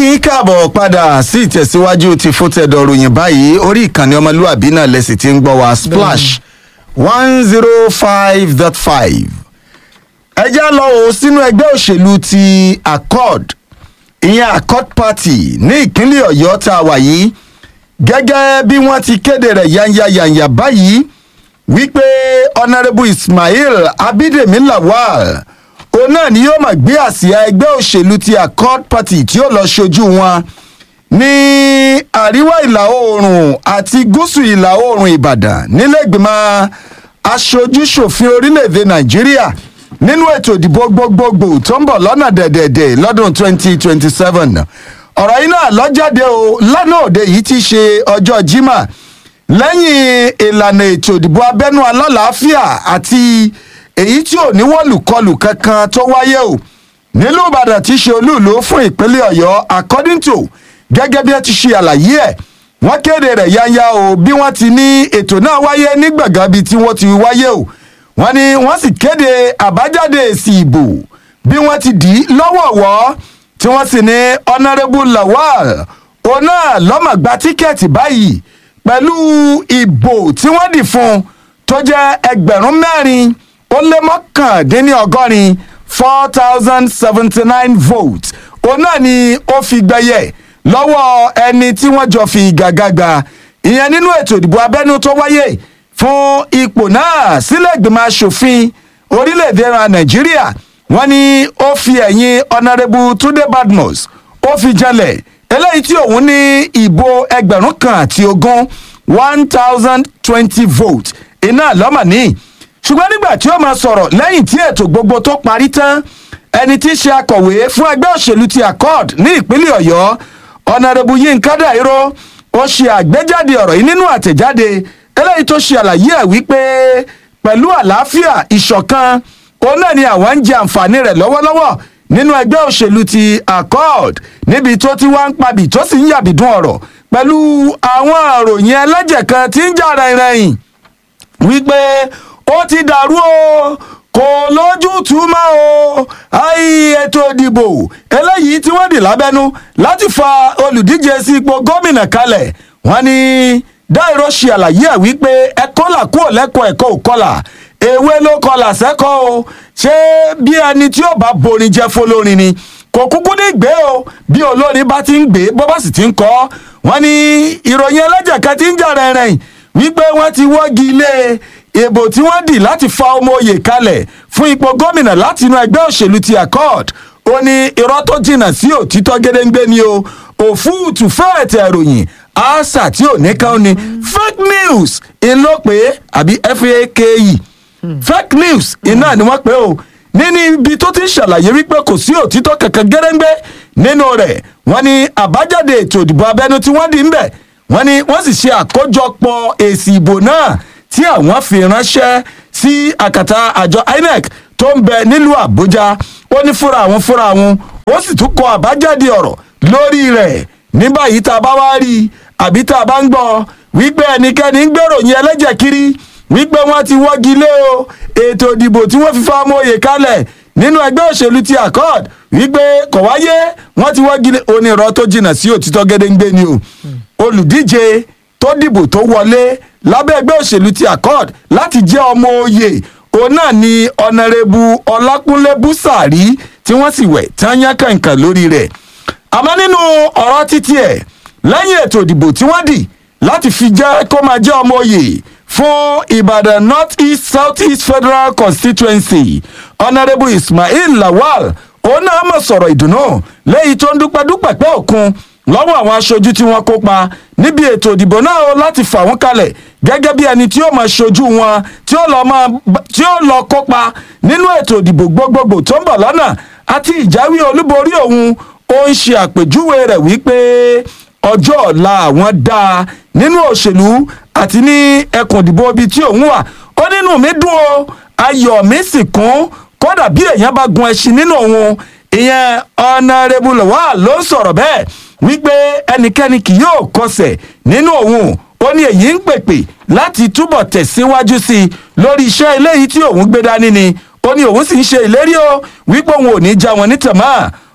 yín káàbọ̀ padà sí ìtẹ̀síwájú ti fótẹ́dọ̀ ròyìn báyìí orí ìkànnì ọmọlúwàbí náà lẹ́sìn tí ń gbọ́ wa splash one zero five dot five. ẹ já lọ o sínú ẹgbẹ́ òṣèlú ti accord ìyẹn accord party ní ìpínlẹ̀ ọ̀yọ́ tá a wà yìí gẹ́gẹ́ bí wọ́n ti kéde rẹ̀ yanyayanya báyìí wípé honourable ismail abidemi lawal òun náà ni yóò máa gbé àsíá ẹgbẹ́ òṣèlú ti accord party tí ó lọ ṣojú wọn ní àríwá ìlà oòrùn àti gúúsù ìlà oòrùn ìbàdàn nílẹ̀gbìmọ̀ aṣojú-ṣòfin orílẹ̀-èdè nàìjíríà nínú ètò ìdìbò gbogbogbò tó ń bọ̀ lọ́nà dẹ̀dẹ̀dẹ̀ lọ́dún 2027 ọ̀rọ̀ yìí náà lọ́jáde o lánàá òde yìí ti ṣe ọjọ́ jimá lẹ́yìn ìlànà ètò ìdìbò abẹ́nú alálàáfíà àti èyí tí ò ní wọ́lùkọlù kankan tó wáyé o nílùú ìbàdàn tí í ṣe olúùlú fún ìpínlẹ̀ ọ̀yọ́ according to gẹ́gẹ́ bí ẹ ti ṣe àlàyé ẹ̀ wọ́n kéde rẹ̀ yáyá o bí wọ́n ti ní ètò náà wáyé ní gbọ̀ngàn bíi tí wọ́n ti wáyé o wọ́n ní wọ́n sì kéde àbájáde èsì ìbò bí wọ́n ti dì í lọ́wọ̀ọ̀wọ́ tí wọ́n sì ní honourable lawal òun náà lọ́mọ̀ gba tíkẹ́ẹ̀tì báyìí pẹ̀lú ìbò tí wọ́n dì fún un tó jẹ́ ẹgbẹ̀rún mẹ́rin ó lé mọ́kàndínlọ́gọ́rin four thousand seventy nine votes òun náà ni ó fi gbẹ̀yẹ̀ lọ́wọ́ ẹni tí wọ́n jọ fi gàgàgà ìyẹn nínú ètò ìdìbò abẹ́nú tó wáyé fún ipò náà sílẹ̀ ìgbìmọ̀ asòfin orílẹ̀-èdè ra nàìjíríà wọ́n ní ó fi ẹ̀yìn honourable tunde badmus ó fi jalè eléyìí tí òun ní ìbò ẹgbẹ̀rún kan àti ogún one thousand twenty votes iná lọ́mọ̀ ní ṣùgbọ́n nígbà tí ó máa sọ̀rọ̀ lẹ́yìn tí ètò gbogbo tó parí tán ẹni tí í ṣe akọ̀wé fún ẹgbẹ́ òṣèlú ti accord ní ìpínlẹ̀ ọ̀yọ́ ọ̀nàrẹ́bù yínká dàíró ó ṣe àgbéjáde ọ̀rọ̀ yìí nínú àtẹ̀jáde eléyìí tó ṣe àlàyé ẹ̀ wípé pẹ̀lú àlàáfíà ìṣọ̀kan òun náà ni àwọn ń jẹ àǹfààní rẹ̀ lọ́wọ́lọ́wọ́ nínú ẹgbẹ́ òṣèlú ti accord níbi tó ti wá ń pabì tó sì ń yàbìdún ọ̀rọ̀ pẹ̀lú àwọn àròyìn ẹlẹ́jẹ̀ kan tí ń jà rẹ̀rẹ̀yìn wípé ó ti dàrú o kò lójútùú mọ́ o àì ètò ìdìbò eléyìí tí wọ́n dì lábẹ́nú láti fa olùdíje sí ipò gómìnà kalẹ̀ wọ́n ní dáìró ṣe àlàyé ẹ̀ wípé ẹ kọ́là kúrò lẹ́kọ̀ọ́ ẹ̀kọ́ ò kọ́là ewé ló kọ́là sẹ́kọ̀ọ́ o ṣé bí ẹni tí ó bá borin jẹ́ fọlọ́rin ni kò kúkú ní gbé o bí olórin bá ti ń gbé bó bá sì ti ń kọ́ wọ́n ní ìròyìn ẹlẹ́jẹ̀ kan ti ń jà rẹ̀rìn wípé wọ́n ti wọ́gi ilé ìbò tí wọ́n dì láti fa ọmọ oyè kalẹ̀ fún ipò gómìnà láti inú ẹgbẹ́ òṣèlú ti accord ó ní irọ́ tó jìnnà sí òtítọ́ gédéǹgbé ni o òfúùtù fẹ́ẹ̀tẹ̀ ìròyìn àṣà tí ò ní kàn ní fake news iná pé àbí fake fake news iná ni wọ́n pè o nínú ibi tó ti ń ṣàlàyé wípé kò sí òtítọ́ kankan gédéǹgbé nínú rẹ̀ wọ́n ní àbájáde ètò ìdìbò abẹ́nú tí wọ́n dì ń bẹ̀ wọ́n ní wọ́n sì ṣe àkójọpọ̀ èsì ìbò náà tí àwọn fi ránṣẹ́ sí àkàtà àjọ inec tó ń bẹ nílùú àbújá ó ní fúnra àwọn fúnra àwọn ó sì tún kọ àbájáde ọ̀rọ̀ lórí rẹ̀ ní báyìí tá a bá wá rí i àbí tá a bá ń gbọ́ wípé ẹnikẹ́ni ń gbèròyìn ẹlẹ́jẹ̀ kiri wípé wọ́n ti wọ́gi lé o ètò ìdìbò tí wọ́n fi fa ọmọ òye kalẹ̀ nínú ẹgbẹ́ òṣèlú ti accord wípé kò wáyé wọ́n ti wọ́gi lé onírọ̀ tó jìnnà sí òtítọ́ gédéǹgbé ni o olùdíje tó dìbò tó wọlé lábẹ́ ẹgbẹ́ òṣèlú ti accord láti jẹ́ ọmọ oyè òun náà ni ọ̀nàrẹ́bù ọlákúnlé búsàrí tí wọ́n sì wẹ̀ tí wọ́n yán kàǹkàn lórí rẹ̀ àmọ́ nínú ọ̀rọ̀ títí ẹ̀ lẹ́yìn ètò ìdìbò tí wọ́n dì láti fi jẹ́ kó máa jẹ́ ọmọ oyè fún ìbàdàn north east south east federal constituency ọ̀nàrẹ́bù ismail lawal òun náà mọ̀ sọ̀rọ̀ ìdùnnú lẹ́yìn tó ń dúpẹ́ dúpẹ́ pẹ́ òkun lọ́wọ́ àwọn aṣojú tí wọ́n kópa níbi ètò ìdìbò náà ó láti fà wọ́n kalẹ̀ gẹ́gẹ́ bí ẹni tí ó máa ṣojú wọn tí ó lọ máa tí ó lọ kópa nínú ètò ìdìbò gbogbogbò tó ń bọ̀ lọ́nà àti ìjáwé olúborí òun ó ń ṣe àpèjúwe rẹ̀ wípé ọjọ́ ọ̀la àwọn dáa nínú òṣèlú àti ní ẹkùn ìdìbò ibi tí òun wà ó nínú mi dùn o ayọ̀ mi sì kún kódà bí èèyàn bá gun ẹṣin nínú òun ìyẹn ọ̀nàrẹ́bù lọ́wọ́ ló ń sọ̀rọ̀ bẹ́ẹ̀ wípé ẹnikẹ́ni kì yóò kọsẹ̀ nínú òun ó ní èyí ń pèpè láti túbọ̀ tẹ̀síwájú sí i lórí iṣẹ́ eléyìí tí òun gbé dání ni ó ní òun sì ń ṣe ìlérí o wípé òun ò ní já wọn nítàmá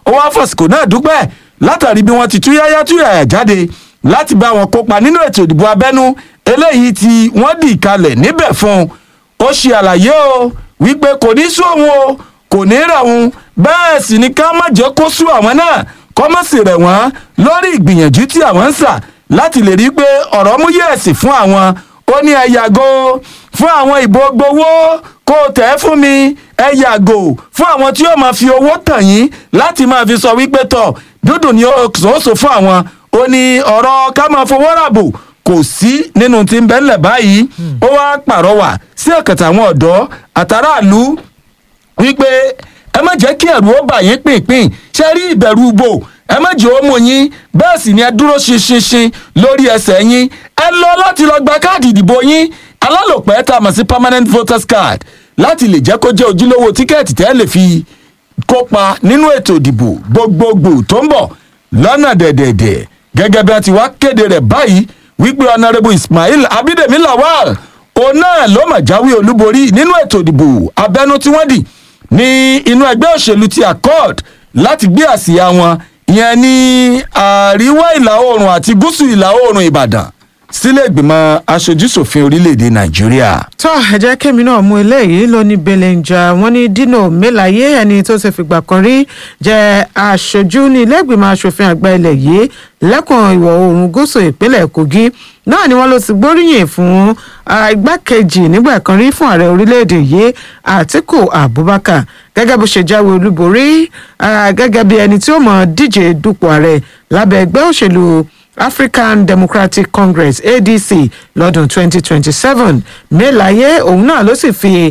ó wá fàsìkò náà dúpẹ́ látàrí bí wọ́n ti tú yáyá tú yàyà jáde láti bá wọn kópa nínú ètò ìdìbò abẹ́nú eléyìí tí wọ́n dì kalẹ̀ níbẹ̀ fún un ó ṣe àlàyé o wípé kò ní sún òun o kò ní rẹ̀ òun bẹ́ẹ̀ sì ni ká má jẹ́ kó sún àwọn náà kọ́ mọ́ sí rẹ̀ wọ́n lórí ìgbìyànjú tí àwọn ń sà láti lè rí i pé ọ̀rọ̀ mú yẹ̀sì fún àwọn ó ní ẹ yàgò fún àwọn ìbò gbowó kó o tẹ̀ fún mi ẹ yàgò fún àwọn tí yóò máa fi owó tàn yín láti máa fi sọ wípé tọ̀ dúdùn ni ó sọ fún àwọn ó ní ọ̀rọ̀ ká máa fowó ràbò kò sí nínú tí ń bẹ́ńlẹ̀ báyìí ó wá pàrọwà sí ọ̀kàtà àwọn ọ̀dọ́ àtàràlú wípé ẹ má jẹ́ kí ẹ̀rù ó bà yín pínpín ṣe rí ìbẹ̀rù bò ẹ má jẹ́ ó mú yín bẹ́ẹ̀ sì ni ẹ dúró ṣinṣinṣin lórí ẹsẹ̀ yín ẹ lọ láti lọ gba káàdì ìdìbò yín alálòpẹ́ tá a mọ̀ sí permanent voters card láti lè jẹ́ kó jẹ́ ojúlówó tíkẹ́ẹ̀tì tẹ́ lè fi kópa nínú ètò ìdìbò gbogbogbò tó ń bọ̀ lọ́nà dẹ̀dẹ̀dẹ̀ gẹ́gẹ́ bí wọ́n ti wá kéde rẹ̀ báyìí wípé ọ̀nàrẹ́bù ismail abídèmí lawal òun náà ló mà jáwé olúborí nínú ètò ìdìbò abẹ́nú tí wọ́n dì ní inú ẹgbẹ́ òṣèlú ti accord láti gbé àsíá wọn ìyẹn ní àríwá ìlà oòrùn àti gúúsù ìlà oòrùn ìbàdàn sílé ìgbìmọ̀ aṣojúṣòfin orílẹ̀-èdè nàìjíríà. tó ẹ jẹ́ kémi náà mú eléyìí ló ní belenja wọ́n ní dino melaye ẹni tó ti fìgbà kan rí jẹ́ aṣojú ní ilé ìgbìmọ̀ asòfin àgbà ilẹ̀ yìí lẹ́kùn ìwọ̀ oòrùn gúúsù ìpínlẹ̀ kogi náà ni wọ́n ló ti gbóríyìn fún igbákejì nígbà kan rí fún ààrẹ orílẹ̀-èdè yìí àtiku abubakar gẹ́gẹ́ bó ṣe jáwé olúborí gẹ́gẹ́ bí ẹni tí ó mọ̀ díje dupò ààrẹ lábẹ́ ẹgbẹ́ òṣèlú african democratic congress adc lọ́dún 2027 melaye òun náà ló sì fi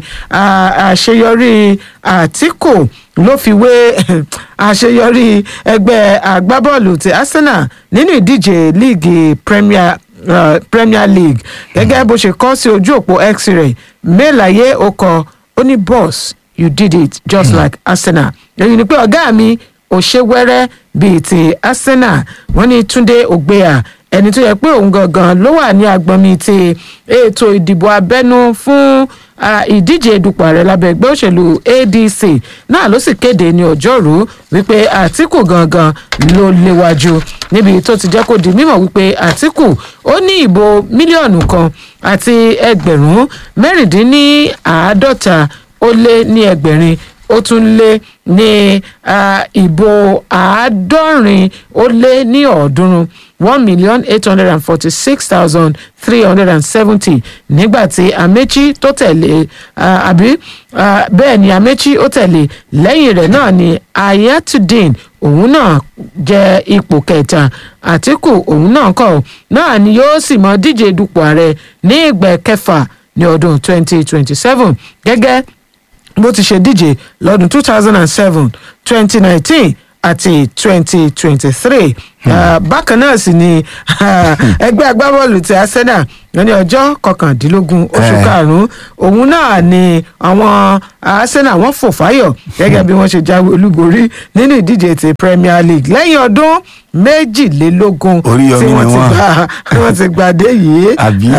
àṣeyọrí àtìkù ló fi wé àṣeyọrí ẹgbẹ́ agbábọ́ọ̀lù ti arsenal nínú ìdíje líìgì premier uh, premier league gẹ́gẹ́ bó ṣe kọ́ sí ojú òpó x rẹ̀ melaye ó kọ ó ní boss you did it just mm. like arsenal èyí ni pé ọ̀gá mi ò ṣe wẹ́rẹ́ bíi ti arsenal wọ́n ní túnde ògbéà ẹni tó yẹ pé òun gangan ló wà ní agbọnmi ti ètò ìdìbò abẹ́nú fún ìdíje ìdupò ààrẹ lábẹ́ ẹgbẹ́ òṣèlú adc náà ló sì kéde ní ọjọ́rú wípé àtìkù gangan ló léwájú níbi tó ti jẹ́ kó di mímọ̀ wípé àtìkù ó ní ìbò mílíọ̀nù kan àti ẹgbẹ̀rún mẹ́rìndínláàádọ́ta ó lé ní ẹgbẹ̀rin ó tún lé ní ìbò àádọ́rin ó lé ní ọ̀ọ́dúnrún one million eight hundred and forty-six thousand three hundred and seventy nígbà tí amechi tó tẹ̀lé àbí bẹ́ẹ̀ ni amechi ó tẹ̀lé lẹ́yìn rẹ̀ náà ni ayatollah òun náà jẹ́ ipò kẹta àtìkù òun náà kọ̀ náà ni yóò sì mọ díje dupò ààrẹ ní ìgbà kẹfà ní ọdún twenty twenty seven gẹ́gẹ́ bó ti ṣe díje lọ́dún two thousand and seven twenty nineteen àti twenty twenty three bákan náà sì ni ẹgbẹ́ agbábọ́ọ̀lù ti arsenal ní ọjọ́ kọkàndínlógún oṣù karùn-ún òun náà ni àwọn arsenal wọ́n fò fáyọ̀ gẹ́gẹ́ bí wọ́n ṣe jáwé olúborí nínú ìdíje ti premier league lẹ́yìn ọdún méjìlélógún tí wọ́n ti gbàdé yìí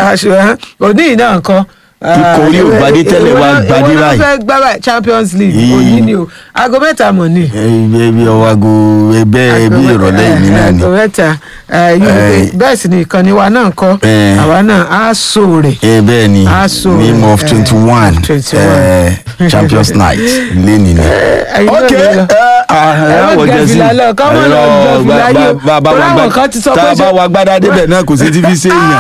òní náà nǹkan ikọ̀ orí ò gbadé tẹ́lẹ̀ wá gbadé ìwọ náà báyìí. fẹ́ gbá báyìí champions league òní ni o aago mẹ́ta mọ̀ ni. ẹbí ọwọ́ aago ẹbẹ́ ẹbí ìrọ̀lẹ́ yìí náà ni. aago mẹ́ta eh, yìí ni pé bẹ́ẹ̀ sì ni ìkànnì wa náà kọ́ Eh. àwa náà á so rẹ̀. ẹ bẹ́ẹ̀ ni Aso, name of eh, twenty one 21. champions night lẹ́ni ni. ẹ̀yin náà ok lè lọ. ẹ má àwọ̀ gẹ jẹ́sí fìlà lọ, kọ́ mọ́ lọ gẹ fìlà yìí o. bàbá Torí àwọn wa kan ti sọ pé tá a bá ṣe- wa gbádá débẹ̀ náà kò sí ti fi ṣe èèyàn.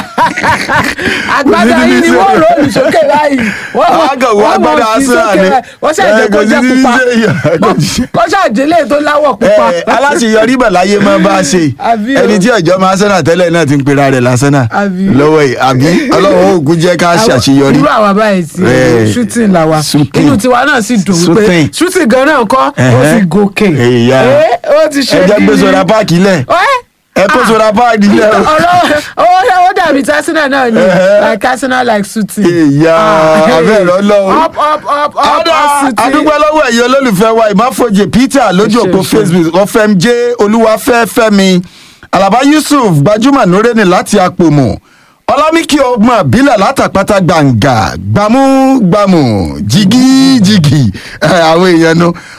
agbada yìí ni wọ́n rò ní sókè báyìí wọ́n mọ̀ Àgọ̀ wọ wọ́n mọ̀ agbádá sí Arsenal sókè ni. báyìí wọ́n ṣàjẹ́ Eh, kó kò sí jẹ́ ní pupa ṣe èèyàn, kò sí. kó ṣàjẹ́lẹ̀ tó láwọ̀ pupa. Eh, aláṣeyọrí bẹ̀ láyé máa bá a ṣe Àbí o. ẹni tí ọjọ́ máa sẹ́nà tẹ́lẹ̀ náà ti ń pera rẹ̀ lásánà Àbí. lọ́wọ́ yìí àbí ọlọ́run ògùn jẹ́ ká ṣàṣeyọrí. irú àwa báyìí ti Eh, shooting la wa shooting. inú tiwa náà sì dùn wípé Shooting. shooting gan náà kọ́ ó Ẹ̀hẹ́. ti gòkè Èyà. Eh, ó ti ṣe ẹ jẹ́ gbé gidi. sọ̀rọ̀ páàkì lẹ̀ Ẹ́, ẹ kó ah, sọ̀rọ̀ páàkì lẹ̀ o. ọ̀rọ̀ ó ó dàbí tásínà náà ni Ẹ̀hẹ́. like arsenal like shooting. Èyà, Ah, abẹ́ ẹ̀rọ lọ́wọ́. up up up up Ọ̀dà up shooting. àdúgbò lọ́wọ́ ẹ̀yẹ olólùfẹ́ wa ìmáfojì Peter lójú Ṣe, òpó ṣe. Facebook ọ̀fẹ́mjẹ́ olúwafẹ́fẹ́mi Alaba Yusuf gbajúmọ̀ nórẹ́ni láti Apòmù Ọlámíkì ọgbọ̀n bílẹ̀ látàpátá gbàǹgà gbàmúgbàmù jìgìjìgì ẹ̀, àwọn èèyàn nu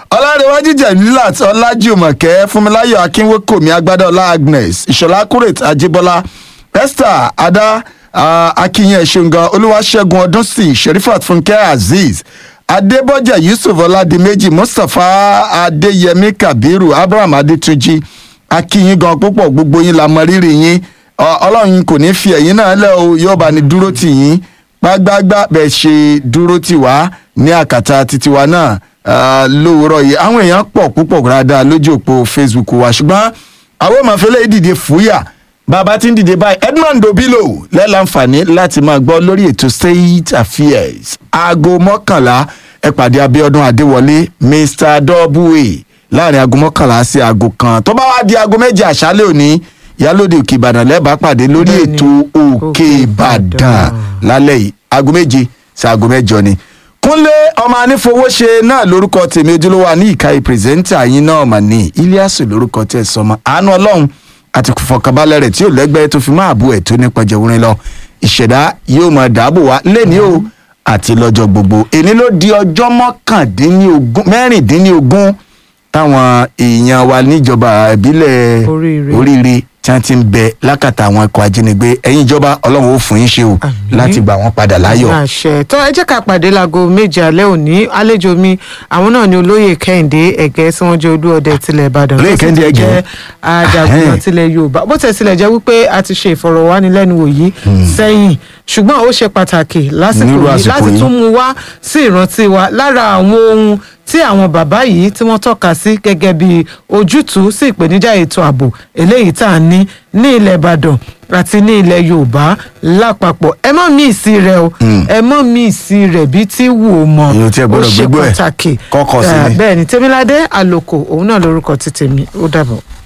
ọlárẹ̀wájú jẹ̀mílát ọlájùmọ̀kẹ́ fúnmiláyọ̀ akínwékòmí agbádọ́lá agnes ìṣọ̀lá kúrèt àjíbọ́lá esther adá ah, akínyẹn ṣẹ̀ǹgàn olúwaṣẹ́gun ọdúnsìn sherifat fúnkẹ́ azeez adébọ́jà yusuf ọládìméjì mustapha adéyẹmí kabiru abraham adétúnjì akínyìn gan púpọ̀ gbogbo yín la mọ rírì yín Ọ- ọlọ́run kò ní fi ẹ̀yìn náà lẹ́ o yóò bá ní dúró tì yín gbágbágbá bẹ́ẹ̀ ṣe dúró tì wá ní àkàtà títí wa náà ah, lówùúrọ̀ yìí àwọn èèyàn pọ̀ púpọ̀ dáadáa lójú òpó facebook wa ṣùgbọ́n àwọn ọmọfẹ́lẹ́ dìde fúyà bàbá tí ń dìde báyìí edmond obilo lẹ́láǹfààní láti máa gbọ́ lórí ètò state affairs aago mọ́kànlá ẹ pàdé abiodun adéwọlé mr double láàrin aago mọ́kànlá sí aago kan tó bá wá di aago méje àṣálẹ́ òní ìyálòde òkè ìbàdàn lẹ́bàá pàdé lórí Bẹ́ẹ̀ni, ètò òkè Òkè ìbàdàn Ìbàdàn. lálẹ́ yìí aago méje sí aago mẹ́jọ ni kúnlé ọmọ anífowóṣe náà lórúkọ tèmi ojúlówó àní ìkàyè pírẹsẹ́ńtà yín náà mà ní iliasu lórúkọ tẹ̀ sọmọ àánú ọlọ́run àti fọkànbalẹ̀ rẹ̀ tí ò lẹ́gbẹ́ tó fi máa bú ẹ̀ tó nípa jẹ̀wúrin lọ ìṣẹ̀dá yóò máa dáàbò wá lẹ́ni o àti lọ́jọ́ gbogbo èní ló di ọjọ́ mọ́kàndínlógún mẹ́rìndínlógún táwọn èèyàn wa níjọba ìbílẹ̀ Oríire. oríire tí wọ́n ti ń bẹ lákàtà àwọn ikọ̀ ajínigbé ẹ̀yin ìjọba ọlọ́run ó fún yín ṣe o Àmín. láti gbà wọ́n padà láyọ̀. àṣẹ tó ẹ jẹ́ ká pàdé láago méje alẹ́ òní àlejò mi àwọn náà ni olóyè kẹ́hìndé ẹ̀gẹ́ tí wọ́n jẹ́ olú ọdẹ tilẹ̀ ìbàdàn Olóyè tó sì Kẹ́hìndé tún Ẹ̀gẹ́. jẹ́ ajagunà Ahẹ́n. tilẹ̀ yorùbá bó tẹ̀ sílẹ̀ jẹ́ wípé a ti ṣe ìfọ̀rọ̀wánilẹ́nuwò yìí sẹ́yìn ṣùgbọ́n ó ṣe pàtàkì lásìkò Nírú yìí àsìkò láti yìí. tún mú wá sí ìrántí wa lára àwọn ohun tí àwọn bàbá yìí tí wọ́n tọ́ka sí gẹ́gẹ́ bí ojútùú sí ìpèníjà ètò ààbò eléyìí tá à ń ní ní ilẹ̀ ìbàdàn àti ní ilẹ̀ yorùbá lápapọ̀ ẹ mọ́ mí ìsí rẹ o ẹ mọ́ mí ìsí rẹ bí tí wù ó mọ Èyí ò tiẹ̀ gbọ́dọ̀ ó ṣe gbégbó ẹ̀. pàtàkì Kọ́kọ́ sí Eh, ni. bẹ́ẹ̀ ni tèmiládé àlòkò òun náà lórúkọ ti tèmi ó dàbọ̀.